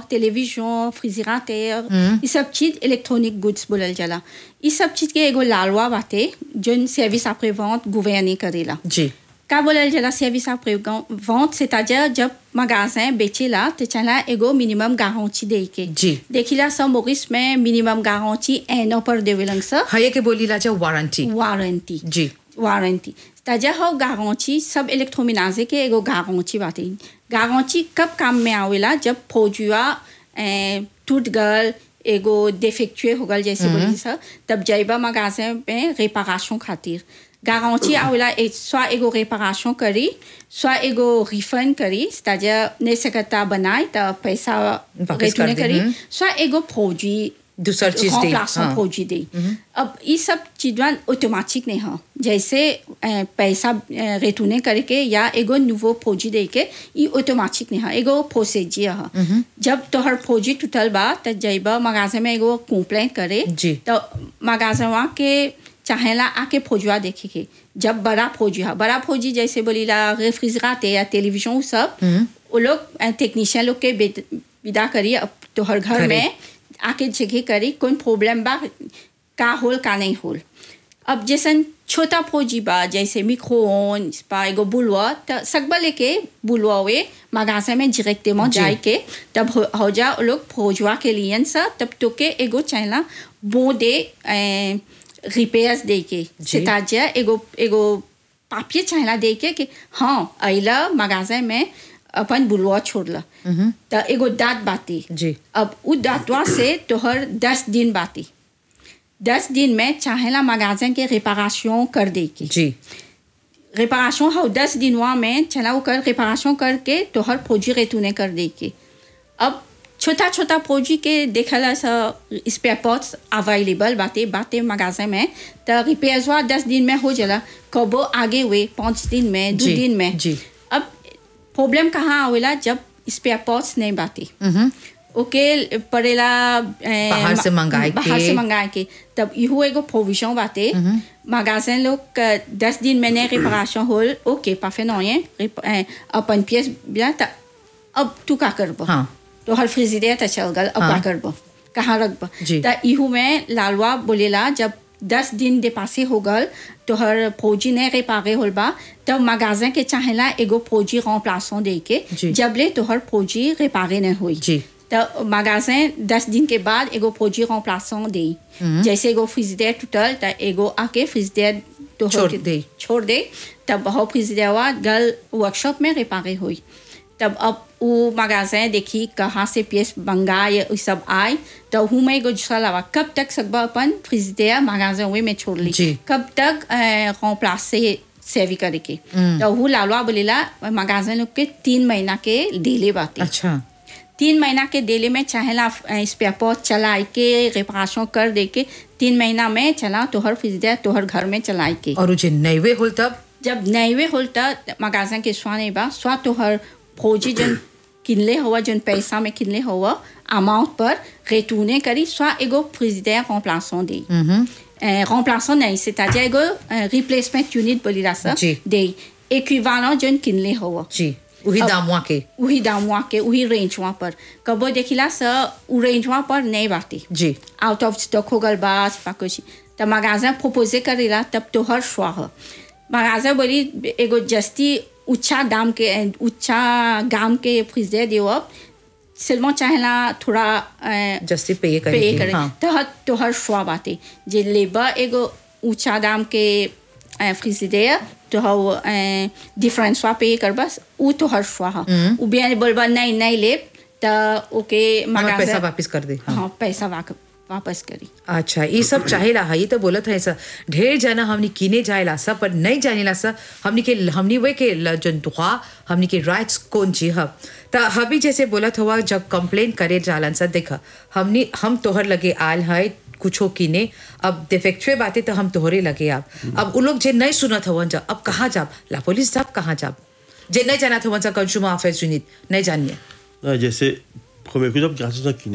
Television फ्रिजराटर ये सब चीज इलेक्ट्रॉनिक गुड्स बोलल जाला ये सब चीज के एगो लालवा बाटे जोन सर्विस après vente गवर्नी करेला जी का बोलल जाला सर्विस après vente c'est-à-dire जब magasin बेचेला तो चला एगो मिनिमम गारंटी दे के जी। देखिला सब मोरिस में मिनिमम गारंटी एनो पर देवेलन स हये के बोली ला वारंटी वारंटी जी वारंटी ताजा हो गारंटी सब इलेक्ट्रोमिनाजे के एगो गारंटी बाटे गारंटी कब काम में आवेला जब फौजुआ ए, टूट गल एगो डिफेक्चुए हो गल जैसे बोली सर तब जाइबा मगाजे में रेपारेशन खातिर गारंटी आवेला एक स्वा एगो रेपारेशन करी स्वा एगो रिफंड करी ताजा ने सकता बनाए त पैसा वापस कर रिटर्न दे, करी हम्म। स्वा एगो फौजी दूसर चीज दे, remplaçant हाँ। फौजी दे अब ये सब चीजवा ऑटोमेटिक नहीं है जैसे अ, पैसा रिटर्न करके या एगो नुवो फौजी दे के ये ऑटोमेटिक नहीं है एगो प्रोसीजर है जब तोहर फौजी टूटल बा त जइबा मगाजे में एगो कंप्लेंट करे जी। तो मगाजवा के चाहेला आके फौजुआ देखे के जब बड़ा फौजी है बड़ा फौजी जैसे बोलीला रेफ्रिजरेटर या टेलीविजन वो सब वो लोग टेक्नीशियन लोग के बेद- विदा करी अब तोहर घर घरे। में आके जगह करी कौन प्रॉब्लम बा का होल का नहीं होल अब जैसन छोटा फौजी बा जैसे मिक्रोन बा एगो बुलवा त सकबा लेके बुलवा वे मगासे में डायरेक्ट में जी। जाए के तब हो, हो जा वो लोग फौजवा के लिए सा तब तो के एगो चाहला बो दे रिपेयर्स दे के जी। ताजा एगो एगो पापिये चाहला दे के कि हाँ अइला मगाजे में अपन बुलवा छोड़ला त एगो दाँत बाती जी। अब उ दाँतवा से तोहर दस दिन बाती दस दिन में चाहेला मगाजन के रिपारेशन कर दे के जी रिपारेशन हो दस दिनवा में चला वो कर रिपारेशन करके तोहर फौजी रेतूने कर दे के अब छोटा छोटा फौजी के देखला सा स्पेयर पार्ट्स अवेलेबल बाते बाते मगाजे में तो रिपेयर्सवा दस दिन में हो जाला कबो आगे हुए पाँच दिन में दो जी, दिन में जी। अब प्रॉब्लम कहाँ आवेला जब स्पेयर पार्ट्स नहीं बाते ओके पड़ेला ए, बाहर से मंगाए बाहर के। से मंगाए के तब इहो एगो प्रोविजन बाटे मगाजन लोग का दस दिन में नहीं रिपारेशन होल ओके पाफे नहीं है अपन पियस बिया त अब तू का करब हाँ। तो हर फ्रिजिडेयर त चल गल अब हाँ। का करब कहाँ रखब जी। त इहू में लालवा बोलेला जब दस दिन दे पासे हो गल तो हर फौजी ने रिपारे होल बा तब मगाजन के चाहेला एगो फौजी remplaçant दे के जी। जबले तो हर फौजी रिपारे नहीं हुई जी। तो मगाजन दस दिन के बाद एगो फौजी remplaçant दे जैसे एगो फ्रिजिडेयर टूटल त एगो आके फ्रिजिडेयर तो छोड़ दे। छोड़ दे तब हो फ्रिजिडेयरवा गल वर्कशॉप में रिपारे हुई तब अब वो मगाजन देखी कहाँ से पीस मंगाए ये सब आए तो हूँ मैं एगो दूसरा लावा कब तक सकबा अपन फ्रिजिडेयर मगाजन हुए में छोड़ ली जी। कब तक remplace से सेवी करे के तो हूँ लालवा बोलेला मगाजन लोग के तीन महीना के डेले बाती अच्छा तीन महीना के डेली में चाहेला स्पेयर पार्ट चलाए के रिपारेशन कर दे के तीन महीना में चला तोहर फ्रिजर तोहर घर में चलाए के और जे नैवे होल तब जब नैवे होल त मगाजन के स्वा नहीं बा स्वा तोहर फौजी जन किनले हुआ जन पैसा में किनले हुआ अमाउंट पर रेटूने करी स्वा एगो फ्रिजर remplaçant दे remplaçant नहीं c'est-à-dire एगो रिप्लेसमेंट यूनिट बोली सा जी। दे इक्विवेलेंट जन किनले हुआ जी वही अब- दामुआ के वही दामुआ के वही रेंजवा पर कबो देखिला स उ रेंजवा पर नहीं बाती जी आउट ऑफ स्टॉक हो गल बास पा कुछ त मगाजा प्रोपोजे करेला तब तो हर श्वा ह मगाजा बोली एगो जस्ती ऊंचा दाम के ऊंचा गाम के फ्रिजर दियो अब सिल्मो चाहेला थोड़ा अ, जस्ती पे करे पे के, करे हाँ तो हर तो हर श्वा बाते जे लेबा एगो ऊंचा दाम के फ्रिजिडेयर तो हव डिफरेंस वा पे कर बस उ तो हर श्वा ह उ बिया बोलबा नहीं नहीं ले त ओके हमार मगाजा पैसा वापस कर दे हाँ। हाँ पैसा वाक- वापस करी अच्छा ये सब चाहेला है ये तो बोलत है सर ढेर जना हमनी किने जाएला सब पर नहीं जानेला सर हमनी के हमनी वे के ल- जन दुआ हमनी के राइट्स कौन ची ह त हबी जैसे बोलत हुआ जब कंप्लेन करे जालन सर देख हमनी हम तोहर लगे आल है कुछो किने अब डिफेक्चुए बातें तो हम तोहरे लगे अब अब उ लोग जे नहीं सुनत हवन जा अब कहाँ जाब ला पुलिस जाब कहाँ जाब जे नहीं जानत हवन जा कंज्यूमर अफेयर्स यूनिट नहीं जानिए Ah, जैसे premier coup, जब grâce à